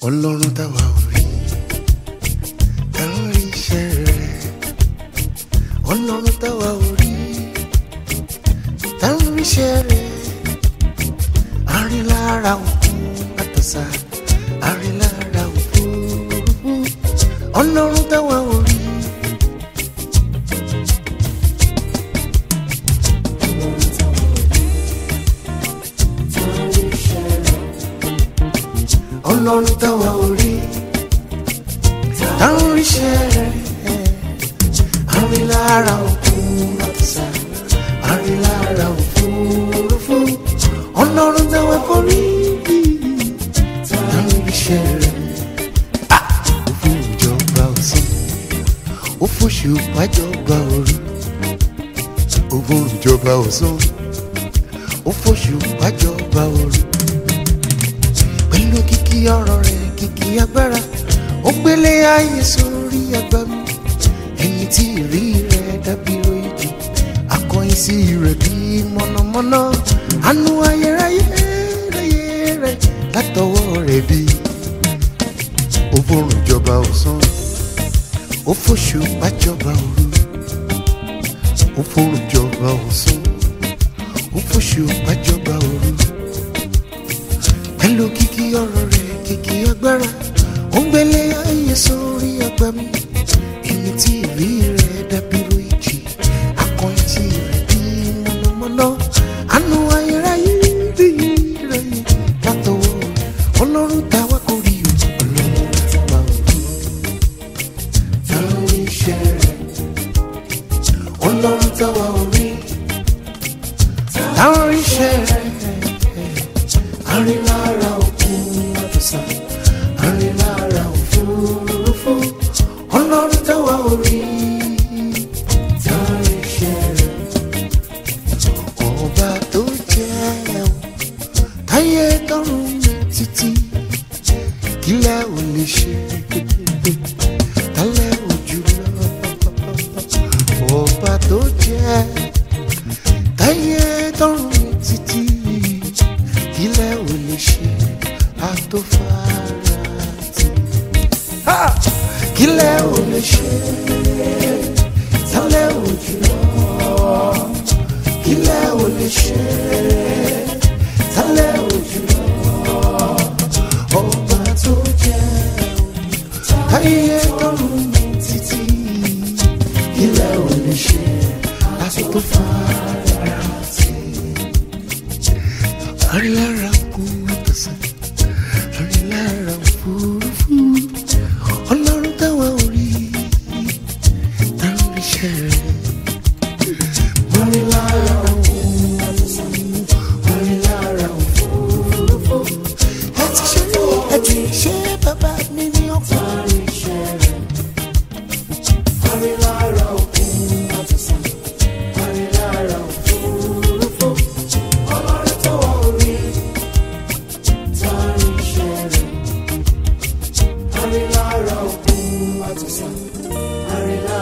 ọlọ́run táwa ò rí táwọn rí iṣẹ́ rẹ̀ ọlọ́run táwa ò rí táwọn rí iṣẹ́ rẹ̀ àrílára òkun àtọ̀sà àrílára òfurufú ọlọ́run táwa ò rí. ọlọ́run táwa ò rí táwọn ríṣẹ́ rẹ̀ àrílára òkun àtọ̀sà àrílára òfurufú ọlọ́run táwa kò rí táwọn ríṣẹ́ rẹ̀ ó fún ìjọba ọ̀sán ó fòṣù pàjọba òru ó fún ìjọba ọ̀sán ó fòṣù pàjọba òru pẹ̀lú kìkì ọ̀rọ̀ rẹ̀ kìkì agbára ó gbélé ayé sórí àgbà mi ẹni tí ìrí rẹ̀ dàbí òyìnbí akọyin sí rẹ̀ bí mọ̀nàmọ́ná àánú ayérayé ráyé rẹ̀ látọwọ́ rẹ̀ bí ó fòrùn jọba ọ̀sán ó fòṣù pàjọba òru ó fòrùn jọba ọ̀sán ó fòṣù pàjọba òru pẹ̀lú kìkì ọ̀rọ̀ rẹ̀ kìkì agbára ó ń gbélé ayé sórí àgbà mi ẹni tí ìrí rẹ̀ dàbí ròyìnjì akọyin tí rẹ̀ bí mọ̀nàmọ́ná àánú ayérayé rí rẹ̀ látọwọ́ ọlọ́run táwa kò rí o ọlọ́run táwa ò rí táwọn iṣẹ́ rẹ̀ ọlọ́run táwa ò rí táwọn iṣẹ́ rẹ̀ àrílára òkun àtọ̀sà àrílára òfurufú ọlọ́run táwa ò rí táwọn iṣẹ́ rẹ̀ ọba tó jẹ́ o táyé tọrùn títí kílẹ̀ ò lè ṣe tálẹ̀ ojú lọ ọba tó jẹ́ táyé tọrùn títí kílẹ̀ ò lè ṣe àtòfàràtì kílẹ̀ ò lè ṣe tálẹ̀ ojú lọ kílẹ̀ ò lè ṣe tálẹ̀ ojú lọ ọba tó jẹ́ táyé tọrùn títí kílẹ̀ ò lè ṣe àtòfàràtì àrílára kún àtọ̀sán àrílára òfurufú ọlọ́run táwa ò rí táwọn iṣẹ́ rẹ̀ àrílára kún àtọ̀sán àrílára òfurufú ẹ ti ṣe ẹ ti ṣe bàbá mi ní ọ̀pọ̀ àríṣẹ́ rẹ̀ àrílára kún àtọ̀sán àrílára òfurufú ọlọ́run táwa ò rí táwọn iṣẹ́ rẹ̀ àrílára òkun àtọ̀sán àrílára.